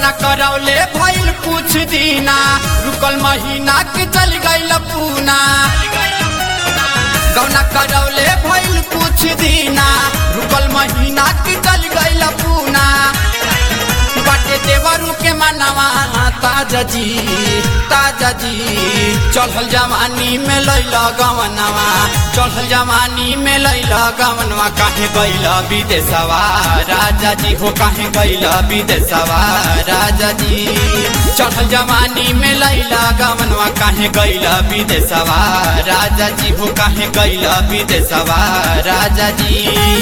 गौना करौले भइल कुछ दिना रुकल महीना के चल गइल पूना गौना करौले भइल कुछ दिना रुकल महीना के चल गइल पूना बाटे देवरू के मनवा ताजा जी ताजा जी चढ़ल जवानी में लैल गवनवा चढ़ल जवानी में लैल गवनवा काहे गैल विदेशवा राजा जी हो काहे गैल विदेशवा राजा जी चढ़ल जवानी में लैल गवनवा काहे गैल विदेशवा राजा जी हो काहे गैल विदेशवा राजा जी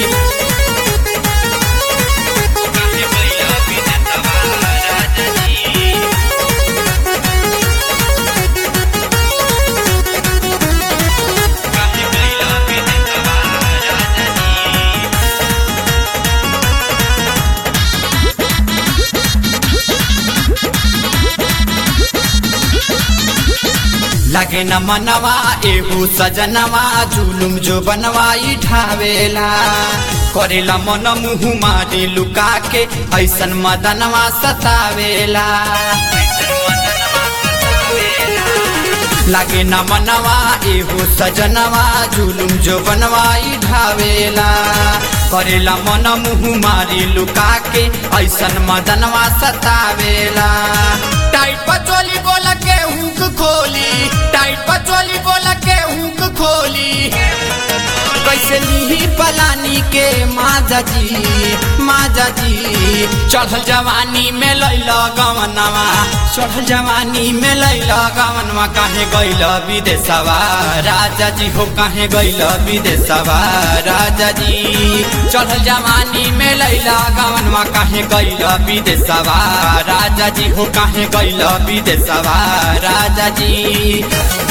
लगे न मनवा एहू सजनवा जुलुम जो बनवाई ढावेला करेला मन मुँह मारी लुका के ऐसन मदनवा सतावेला लगे न मनवा एहू सजनवा जुलुम जो बनवाई ढावेला करेला मन मुँह मारी लुका के ऐसन मदनवा सतावेला टाइट पचोली बोल के हुक खोली टाइट पचोली बोल के हुक खोली कैसे लीही पलानी के माजा जी माजा जी चढ़ल जवानी में लैल गवनवा चढ़ल जवानी में लैल गवनवा काहे गैल विदेशवा राजा जी हो काहे गैल विदेशवा राजा जी चढ़ल जवानी में लैल गवनवा काहे गैल विदेशवा राजा जी हो काहे गैल विदेशवा राजा जी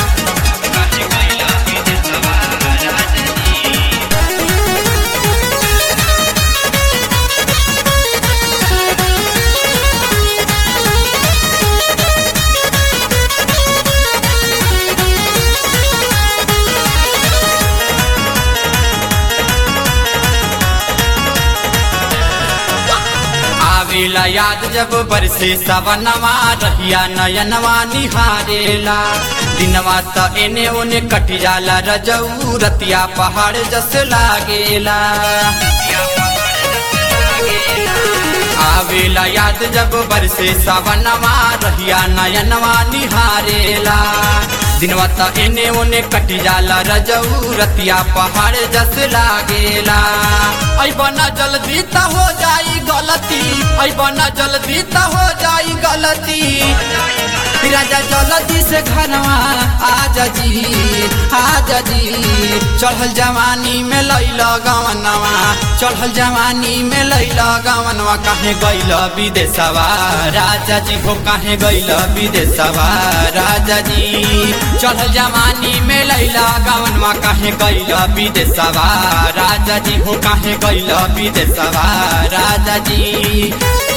आवेला याद जब बरसे सवनवा रहिया नयनवा निहारेला दिनवा त एने ओने कट जाला रजऊ रतिया पहाड़ जस लागेला आवेला याद जब बरसे सवनवा रहिया नयनवा निहारेला दिनवा त एने ओने कट जाला रजऊ रतिया पहाड़ जस लागेला ऐबना जल्दी त हो जाई गलती ऐबना जल्दी त हो जाई गलती राजा जल्दी से घरवा आजा जी आजा जी चढ़ल जवानी में लैल गवनवा चढ़ल जवानी में लैल गवनवा काहे गैल विदेशवा राजा जी हो काहे गैल विदेशवा राजा जी चढ़ल जवानी में लैल गवनवा काहे गैल विदेशवा राजा जी हो काहे गैल विदेशवा राजा जी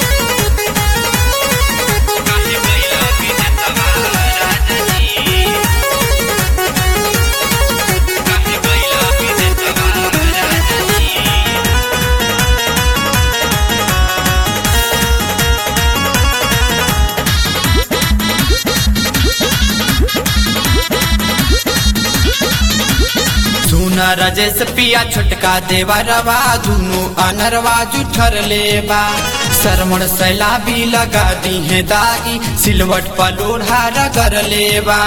सुन रजेश पिया छोटका देवरवा दुनु अनरवा जुठर लेबा सरमण सैलाबी लगा दी है दागी सिलवट पर लोढ़ा रगर लेबा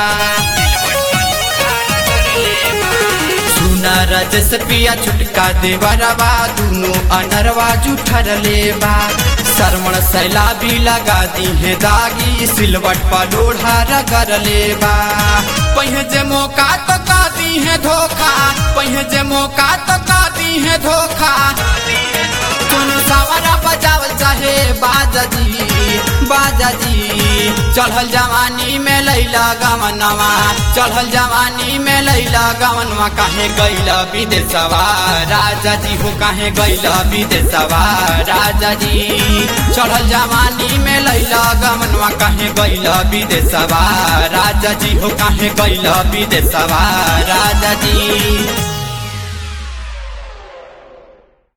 सुन रजस पिया छोटका देवरवा दुनु अनरवा जुठर लेबा सरमण सैलाबी लगा दी है दागी सिलवट पर लोढ़ा रगर लेबा पहिए जे मौका तो का दी है धोखा पहिए जे मौका तो का दी है धोखा दोनों सवारा बजावल चाहे बाजा जी बाजा जी चढ़ल जवानी में लैला गवनवा चढ़ल जवानी में लैला गवनवा काहे गैला विदेशवा राजा जी हो काहे गैला विदेशवा राजा जी चढ़ल जवानी में लैला गवनवा काहे गैला विदेशवा राजा जी हो काहे गैला विदेशवा राजा जी